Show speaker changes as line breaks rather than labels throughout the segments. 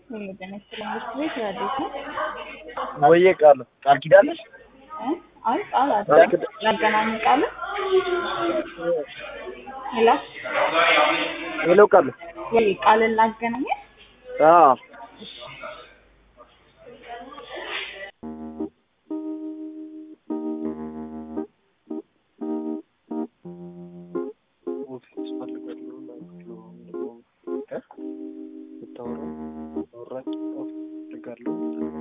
ጤና ይስጥልኝ ትምህርት ቤት ረዴት ነው?
ወይዬ ቃል ቃል ኪዳለሽ
እ? አይ ቃል አይደለም ላገናኝ ቃል ሄሎ
ሄሎ ቃል
ወይ ቃልን ላገናኝ
አዎ ኦፊስ ፈልጋለሁ ላክሎ እ ብታወራ አወራች ፈልጋለሁ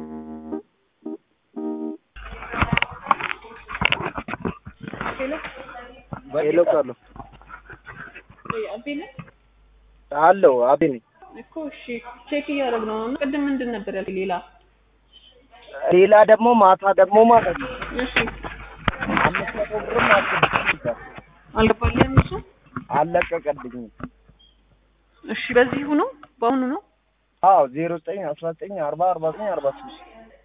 ሄሎ
ሄሎ ቃል
ወይ አቤ ነህ?
አለው አቤ ነኝ
እኮ እሺ ቼክ እያደረግነው ነው። ቅድም ምንድን ነበር ያልከኝ? ሌላ
ሌላ ደግሞ ማታ ደግሞ ማለት ነው
እሺ
አምስት መቶ ብርም አልገባኝም
አልገባልህም እሱ?
አለቀቀልኝም
እሺ በዚሁ ነው በአሁኑ ነው?
አዎ ዜሮ ዘጠኝ አስራ ዘጠኝ አርባ አርባ ዘጠኝ አርባ ሶስት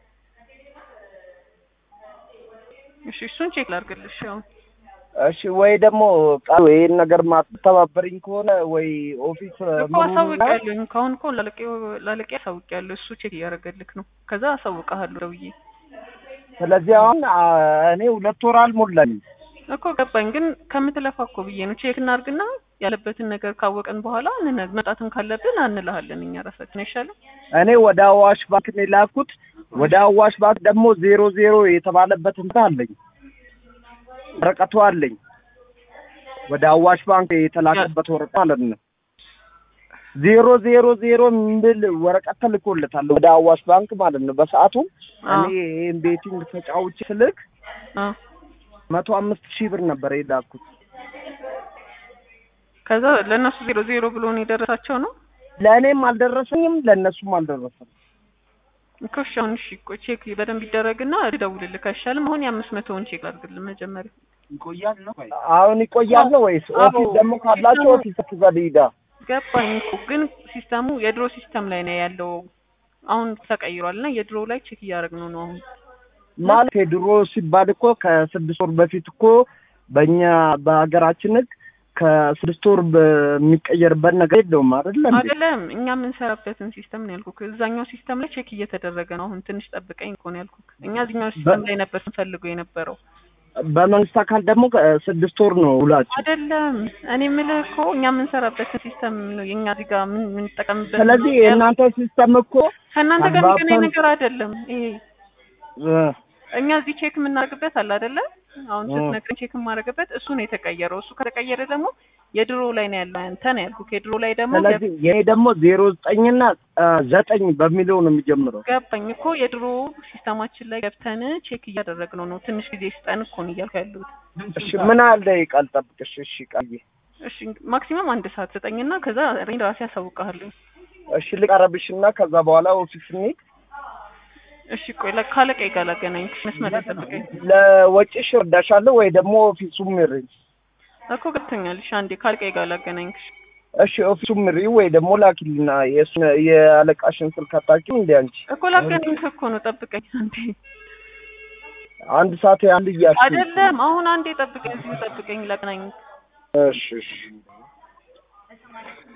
እሺ እሱን ቼክ ላድርግልሽ አሁን
እሺ ወይ ደግሞ ቃል ይሄን ነገር ማትተባበሪኝ ከሆነ ወይ ኦፊስ
እኮ አሳውቂያለሁኝ። ከአሁን እኮ ላለቄው ላለቄ አሳውቂያለሁ። እሱ ቼክ እያደረገልክ ነው። ከዛ አሳውቅሃለሁ ደውዬ
ስለዚህ አሁን አ፣ እኔ ሁለት ወር አልሞላኝም
እኮ ገባኝ። ግን ከምትለፋ እኮ ብዬ ነው። ቼክ እናድርግና ያለበትን ነገር ካወቀን በኋላ እንነ- መጣትም ካለብን አንልሃለን እኛ ራሳችን አይሻልም?
እኔ ወደ አዋሽ ባንክ ነው የላኩት። ወደ አዋሽ ባንክ ደግሞ ዜሮ ዜሮ የተባለበት እንትን አለኝ፣ ወረቀቱ አለኝ። ወደ አዋሽ ባንክ የተላከበት ወረቀት ማለት ነው። ዜሮ ዜሮ ዜሮ የሚል ወረቀት ተልኮለታል ወደ አዋሽ ባንክ ማለት ነው። በሰዓቱ እኔ ይሄን ቤቲንግ ተጫውቼ ስልክ
አ
መቶ አምስት ሺህ ብር ነበር የላኩት።
ከዛ ለእነሱ ዜሮ ዜሮ ብሎ ነው የደረሳቸው ነው
ለእኔም አልደረሰኝም፣ ለእነሱም አልደረሰም።
እኮ እሺ። አሁን እሺ ቆይ ቼክ በደንብ ይደረግና እደውልልህ አይሻልም? አሁን የአምስት መቶውን ቼክ ላድርግልህ መጀመሪያ።
ይቆያል ነው አሁን ይቆያል ነው ወይስ
አዎ።
ኦፊስ ደግሞ ካላቸው ኦፊስ ትዘልይዳ
ገባኝ እኮ ግን ሲስተሙ የድሮ ሲስተም ላይ ነው ያለው። አሁን ተቀይሯል እና የድሮ ላይ ቼክ እያደረግነው ነው አሁን
ማለት የድሮ ሲባል እኮ ከስድስት ወር በፊት እኮ በእኛ በሀገራችን ሕግ ከስድስት ወር በሚቀየርበት ነገር የለውም አይደለ እንዴ?
አይደለም እኛ የምንሰራበትን ሲስተም ነው ያልኩክ። እዛኛው ሲስተም ላይ ቼክ እየተደረገ ነው አሁን። ትንሽ ጠብቀኝ እኮ ነው ያልኩክ። እኛ እዚህኛው ሲስተም ላይ ነበር ስንፈልገው የነበረው
በመንግስት አካል ደግሞ ስድስት ወር ነው ውላቸው።
አይደለም። እኔ የምልህ እኮ እኛ የምንሰራበትን ሲስተም ነው የእኛ እዚህ ጋር ምን የምንጠቀምበት
ስለዚህ
ነው ያልኩህ።
የእናንተ ሲስተም እኮ
ከእናንተ ጋር የሚገናኝ
አግባብተን-
ነገር አይደለም ይሄ
እ፣
እኛ እዚህ ቼክ የምናደርግበት አለ አይደለ? አሁን
እ።
ስትነግረኝ ቼክ የማደርግበት እሱ ነው የተቀየረው። እሱ ከተቀየረ ደግሞ የድሮ ላይ ነው ያለው አንተ ነው ያልኩህ። የድሮ ላይ ደግሞ
ስለዚህ የኔ ደግሞ ዜሮ ዘጠኝና እ፣ ዘጠኝ በሚለው ነው የሚጀምረው።
ገባኝ እኮ የድሮ ሲስተማችን ላይ ገብተን ቼክ እያደረግነው ነው። ትንሽ ጊዜ ስጠን እኮ ነው እያልኩ ያለሁት።
እሺ ምን አለ ቃል ጠብቅሽ። እሺ ቃል
እሺ ማክሲመም አንድ ሰዓት ስጠኝና ከዛ እኔ ራሴ ያሳውቅሃለሁ።
እሺ ልቀረብሽ እና ከዛ በኋላ ኦፊስ እንሂድ።
እሺ ቆይ ለ- ካለቃዬ ጋር ላገናኝሽ። መስመር ላይ ጠብቀኝ
ለወጪሽ እርዳሻለሁ ወይ ደግሞ ኦፊሱ ምሪ።
እኮ ገብቶኛል። እሺ አንዴ ካለቃዬ ጋር ላገናኝሽ።
እሺ ኦፊሱ ምሪ ወይ ደግሞ ላኪልና የእሱን የአለቃሽን ስልክ አታውቂም እንዴ አንቺ?
እኮ ላገናኝሽ እኮ ነው። ጠብቀኝ አንዴ።
አንድ ሰዓት ያህል እያልሽ
አይደለም አሁን አንዴ ጠብቀኝ፣ እዚሁ ጠብቀኝ ላገናኝ
እሺ እሺ